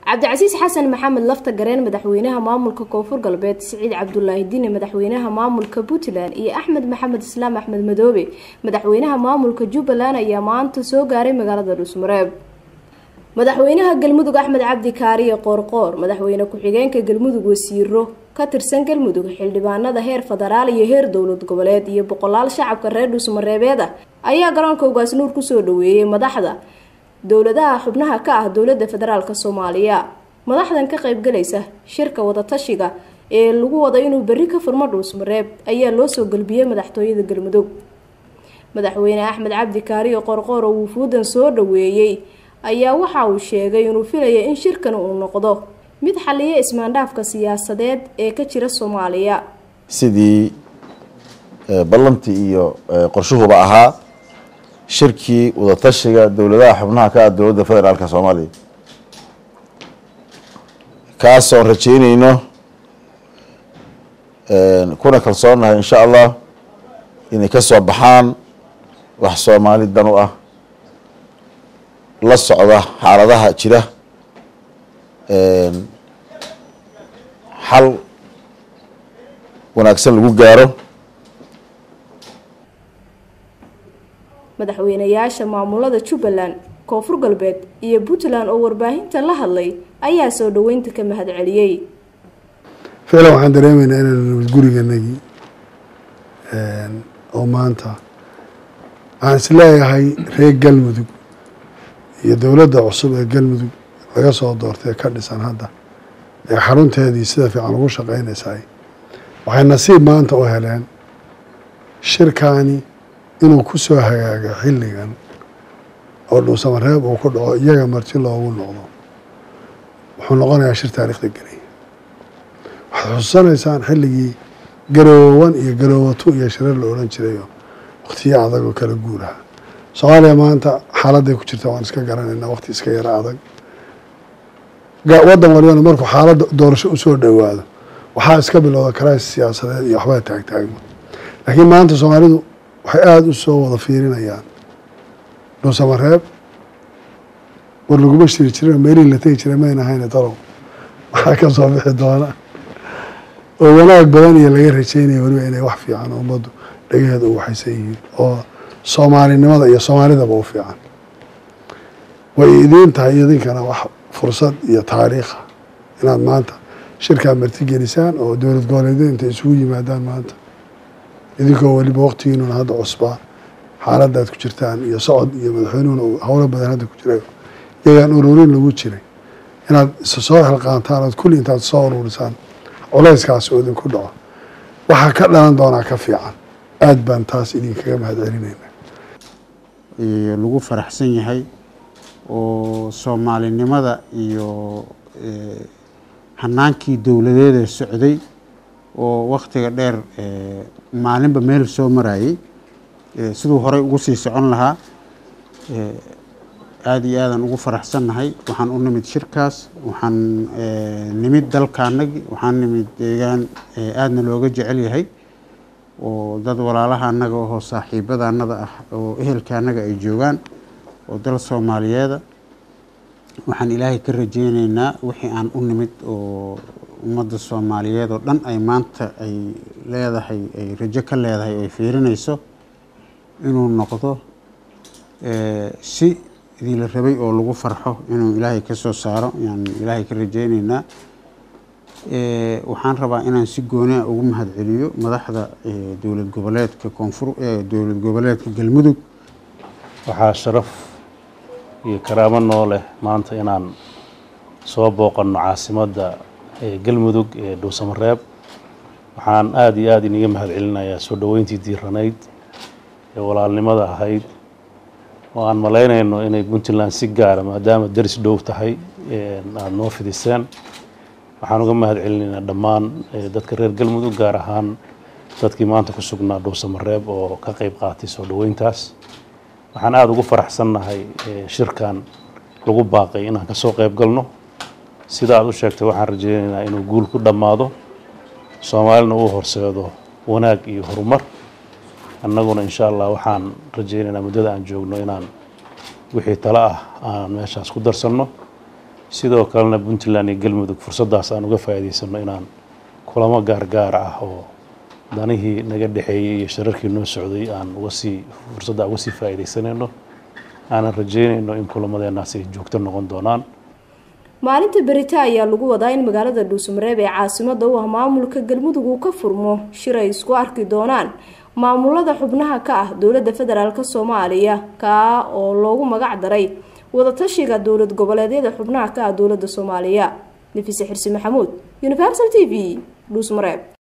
cabdicasiis xasan maxamed lafta gareen madaxweynaha maamulka koonfur galbeed siciid cabdulaahi dini madaxweynaha maamulka puntland iyo axmed maxamed islaam axmed madoobe madaxweynaha maamulka jubbaland ayaa maanta soo gaaray magaalada dhuusmareeb madaxweynaha galmudug axmed cabdi kaariye qoorqoor madaxweyne ku-xigeenka galmudug wasiiro ka tirsan galmudug xildhibaanada heer federaal iyo heer dowlad goboleed iyo boqolaal shacabka reer dhuusmareebeed ah ayaa garoonka ugaasnuur kusoo dhaweeyey madaxda dowladaha xubnaha ka ah dowlada federaalk soomaaliya madaxdan ka qaybgalaysa shirka wadatashiga ee lagu wada inuu berri ka furmo dhuusmareeb ayaa loo soo galbiyey madaxtooyada galmudug madaxweyne axmed cabdi kaariyo qorqoor oo wufuudan soo dhaweeyey ayaa waxa uu sheegay inuu filaya in shirkan uu noqdo mid xaliya ismaandhaafka siyaasadeed ee ka jira soomaaliya sidii ballantii iyo qorshuhuba ahaa shirkii wadatashiga dowladaha xubnaha ka ah dowladda federaalka soomaaliya kaasoon rajeyneyno kuna kalsoonahay insha allah inay ka soo baxaan wax soomaali dan u ah la socda xaaladaha jira xal wanaagsan lagu gaaro madaxweynayaasha maamulada jubbaland koonfur galbeed iyo puntland oo warbaahinta la hadlay ayaa soo dhaweynta ka mahad celiyey ficlan waxaan dareemeynaa inaan nabad guriganagii oo maanta waxaan is leeyahay reer galmudug iyo dowladda cusub ee galmudug laga soo doortay ka dhisan hadda ee xarunteedii sida fiican ugu shaqeynaysaay waxay nasiib maanta u heleen shirkaani inuu ku soo hagaago xilligan oo dhuusamareeb uu ku dhaco iyaga marti loogu noqdo wuxuu noqonayaa shir taariikhda gelaya waxaad xususanaysaan xilligii garoowan iyo garoowatu iyo shirar la odhan jirayo wakhtiyo adag oo kala guuraha soomaaliya maanta xaaladday ku jirta waan iska garanaynaa waqti iska yaro adag waddan walibana markuu xaaladda doorasho usoo dhowaado waxaa iska bilowda karays siyaasadeed iyo waxbaa taagtaagma laakiin maanta soomaalidu waxay aada u soo wada fiirinayaan dhuusamareeb war laguma shiri jirin meelihii la tegi jiray mayna ahayne talow waxaa ka soo bixi doona oo wanaag badan iyo laga rajeynaya weliba inay wax fiican ummaddu dhagaheeda u waxaysan yihiin oo soomaalinimada iyo soomaalidaba u fiican way idiin tahay idinkana wax fursad iyo taariikha inaad maanta shirkaa martigelisaan oo dowlad goboleedyada intay isugu yimaadaan maanta idinkoo weliba waqtigiinuna hadda cusbaa xaaladda aad ku jirtaan iyo socod iyo madaxweynuhuna howlo badan hadda ku jiray iyagaan ururin lagu jiray inaad isa soo xilqaantaan ood kulli intaad soo ururisaan culeyskaasi oo idinku dhaco waxaa ka dhalan doonaa ka fiican aada baan taas idinkaga mahad celinayna lagu faraxsan yahay oo soomaalinimada iyo hanaankii dowladeeda socday oo waktiga dheer maalinba meel soo marayay siduu horey ugu sii socon lahaa aada iyo aadaan ugu faraxsannahay waxaan u nimid shirkaas waxaan nimid dalkaanagi waxaan nimid deegaan aadna looga jecel yahay oo dad walaalaha annaga oo saaxiibada annada ah oo ehelka annaga ay joogaan oo dal soomaaliyeeda waxaan ilaahay ka rajeyneynaa wixii aan u nimid oo ummadda soomaaliyeed oo dhan ay maanta ay leedahay ay rajo ka leedahay ay fiirinayso inuu noqdo si idii la rabay oo lagu farxo inuu ilaahay ka soo saaro ayaan ilaahay ka rajeyneynaa waxaan rabaa inaan si gooniah ugu mahad celiyo madaxda dowlad goboleedka koonfur dowlad goboleedka galmudug waxaa sharaf iyo karaamo noo leh maanta inaan soo booqanno caasimadda galmudug ee dhuusamareeb waxaan aada iyo aada iniga mahad celinayaa soo dhoweyntii diiranayd ee walaalnimada ahayd oo aan malaynayno inay puntland si gaara maadaama daris dhow tahay aada noo fidiseen waxaan uga mahad celinaynaa dhammaan dadka reer galmudug gaar ahaan dadkii maanta ku sugnaa dhuusamareeb oo ka qeyb qaatay soo dhoweyntaas waxaan aada ugu faraxsannahay shirkan lagu baaqay inaan ka soo qeyb galno sida aad u sheegtay waxaan rajeynaynaa inuu guul ku dhammaado soomaalina uu horseedo wanaag iyo horumar annaguna insha allah waxaan rajeynaynaa muddada aan joogno inaan wixii talo ah aan meeshaas ku darsanno sidoo kalena puntland iyo galmudug fursaddaas aan uga faa'iidaysano inaan kulamo gaargaar ah oo danihii naga dhexeeyey iyo shararkii noo socday aan uga sii fursadda uga sii faa'iidaysanayno aanan rajeynayno in kulamadeenaas ay joogto noqon doonaan maalinta berita ayaa lagu wadaa in magaalada dhuusamareeb ee caasimada u ah maamulka galmudug uu ka furmo shir ay isku arki doonaan maamulada xubnaha ka ah dowladda federaalk soomaaliya kaa oo loogu magac daray wadatashiga dowlad goboleedyada xubnaha ka ah dowladda soomaaliya nafise xirsi maxamuud universal t v dhuusmareeb